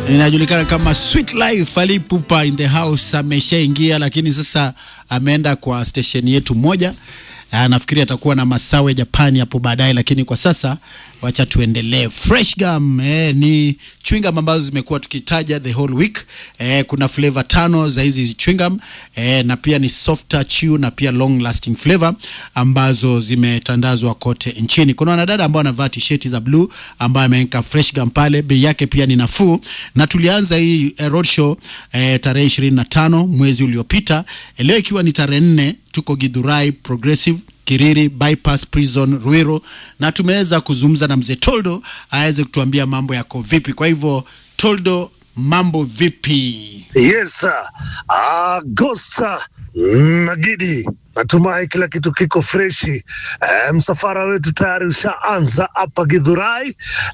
inajulikana kama Sweet Life. Ali Pupa in the house ameshaingia, lakini sasa ameenda kwa station yetu moja. Ah, nafikiri atakuwa na Masawe Japani hapo baadaye, lakini kwa sasa wacha tuendelee. Fresh gum eh, ni chewing gum ambazo zimekuwa tukitaja the whole week eh, kuna flavor tano za hizi chewing gum eh, na pia ni softer chew na pia long lasting flavor ambazo zimetandazwa kote nchini. Kuna wanadada ambao wanavaa t-shirt za blue ambayo ameweka fresh gum pale, bei yake pia ni nafuu, na tulianza hii eh, roadshow eh, tarehe 25 mwezi uliopita eh, leo ikiwa ni tarehe nne tuko Githurai Progressive Kiriri Bypass Prison Ruiru, na tumeweza kuzungumza na mzee Toldo aweze kutuambia mambo yako vipi. Kwa hivyo Toldo, mambo vipi? Yes, sir. Ah, Gosta Nagidi, natumai kila kitu kiko freshi. Eh, msafara wetu tayari ushaanza hapa Githurai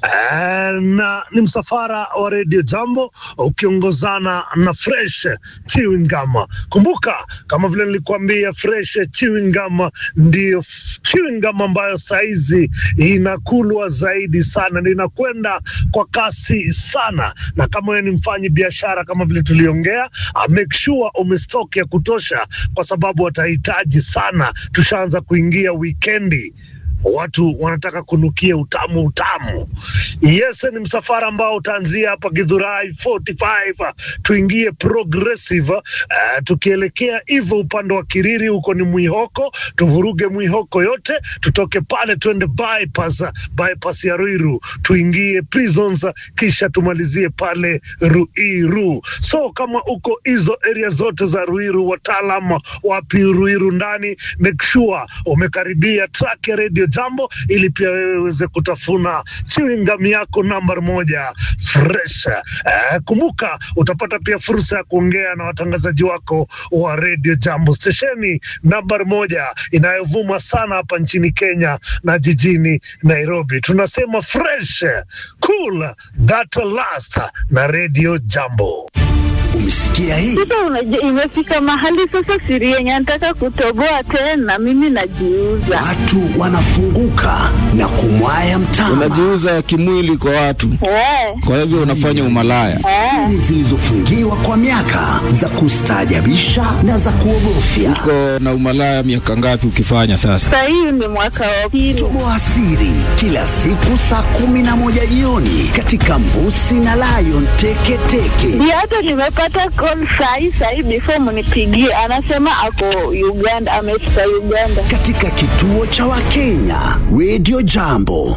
eh, na ni msafara wa Radio Jambo ukiongozana na Fresh Chewing Gum. Kumbuka kama vile nilikuambia, Fresh Chewing Gum ndiyo f- chewing gum ambayo saizi inakulwa zaidi sana, na inakwenda kwa kasi sana, na kama wewe ni mfanyi biashara kama vile tuliongea, uh, make sure umestock ya kutosha, kwa sababu watahitaji sana. Tushaanza kuingia wikendi watu wanataka kunukia utamu utamu. Yes, ni msafara ambao utaanzia hapa Githurai 45 tuingie progressive uh, tukielekea hivyo upande wa Kiriri, huko ni Mwihoko, tuvuruge Mwihoko yote, tutoke pale tuende bypass, bypass ya Ruiru tuingie prisons, kisha tumalizie pale Ruiru. So kama uko hizo area zote za Ruiru, wataalam wapi Ruiru ndani, make sure umekaribia track ya Radio Jambo ili pia wewe uweze kutafuna chewing gum yako namba moja fresh. Eh, kumbuka utapata pia fursa ya kuongea na watangazaji wako wa Radio Jambo, stesheni namba moja inayovuma sana hapa nchini Kenya na jijini Nairobi. Tunasema fresh cool that last na Radio Jambo. Umesikia hii? Sasa unajua, imefika mahali sasa siri yenye nataka kutoboa tena, mimi najiuza. Watu wanafunguka na kumwaya mtama. unajiuza kimwili kwa watu, Eh, kwa hivyo unafanya umalaya. eh. Siri zilizofungiwa kwa miaka za kustaajabisha na za kuogofya. Uko na umalaya miaka ngapi ukifanya sasa? Sasa hii ni mwaka wa pili. Toboa siri kila siku saa kumi na moja jioni katika Mbusi na Lion Teketeke. Ndio hata nimepata call sahi sahi, before mnipigie, anasema ako Uganda, amefika Uganda. katika kituo cha Wakenya Radio Jambo.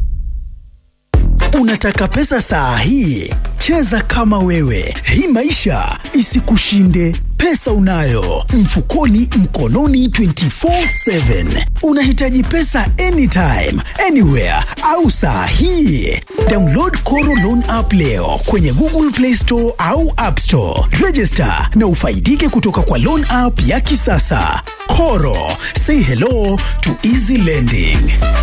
Unataka pesa saa hii? Cheza kama wewe, hii maisha isikushinde. Pesa unayo mfukoni, mkononi 24/7. Unahitaji pesa anytime, anywhere au saa hii? Download Koro Loan app leo kwenye Google Play Store au App Store. Register na ufaidike kutoka kwa loan app ya kisasa. Koro, say hello to easy lending.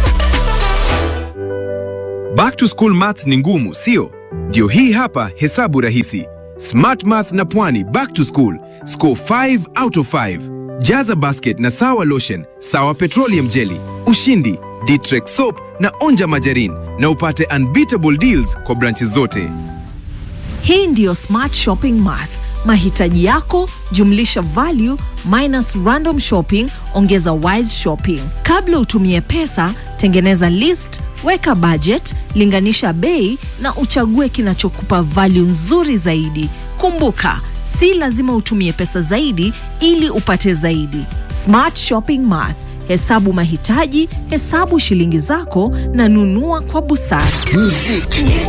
Back to school maths ni ngumu, sio? Ndio hii hapa hesabu rahisi. Smart Math na Pwani back to school. Score 5 out of 5. Jaza basket na sawa lotion, sawa petroleum jelly, ushindi, Ditrex soap na onja majarin na upate unbeatable deals kwa branches zote. Hii ndiyo Smart Shopping Math. Mahitaji yako jumlisha value minus random shopping ongeza wise shopping. Kabla utumie pesa, tengeneza list, weka budget, linganisha bei na uchague kinachokupa value nzuri zaidi. Kumbuka, si lazima utumie pesa zaidi ili upate zaidi. Smart Shopping Math. Hesabu mahitaji, hesabu shilingi zako na nunua kwa busara. Muziki